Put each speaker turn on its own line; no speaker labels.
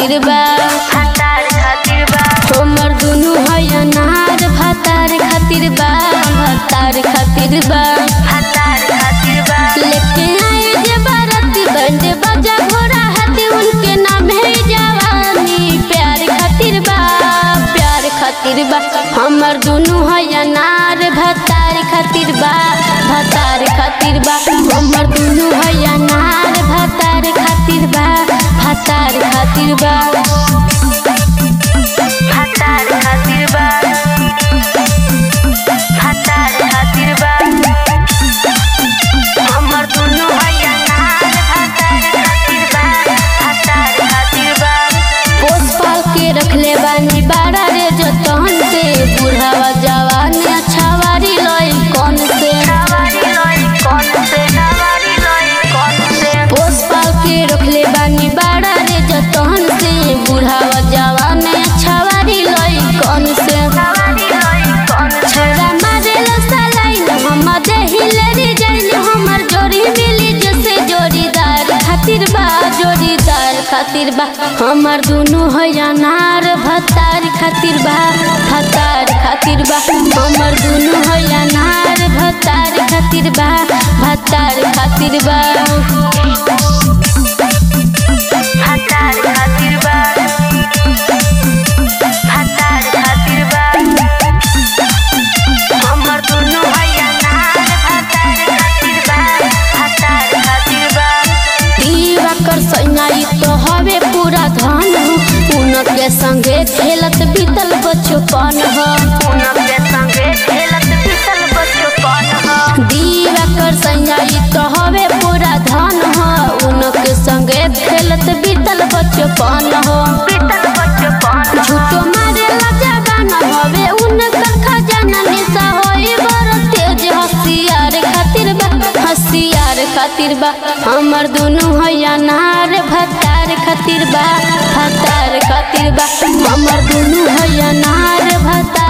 खातिर बा हमर दुनु है अनार भातार खातिर बा भातार खातिर बा लेके आए जे बाराती बंदे बाजा घोड़ा हाथी उनके नाम है जवानी प्यार खातिर बा प्यार खातिर बा हमर दुनु है अनार भातार खातिर बा भातार खातिर बा हमर दुनु है अनार भातार खातिर बा भातार खातिर बा पोस पाल के रखले बानी बाड़ा रे जतन से बुढ़ावा जवान छावारी लई कौन से पोस पाल के रखले बानी बाड़ा रे जतन से बुढ़ावा जवान छावारी लई कौन से छोरा मारेल सलाइन हम देहिले रे जाइन हमर जोड़ी मिली जैसे जोड़ीदार खातिर बा जोड़ीदार खातिर बा हमर दुनु है अनार भतार खातिर बा भतार खातिर बा हमर दुनु है अनार भतार खातिर बा भतार खातिर बा दीवा कर सैनाई तो हवे पूरा धन हो उनके संगे खेलत बीतल बचपन हो दीवा कर सैनाई तो हवे पूरा धन हो उनके संगे खेलत बीतल बचपन हो झूठो मारे जवान हवे उनकर खजाना निशा होई बड़ तेज हसियार खातिर बा हसियार खातिर बा हमर दुनु है अनार भतार खातिर बा भतार खातिर बा हमर दुनु है अनार भतार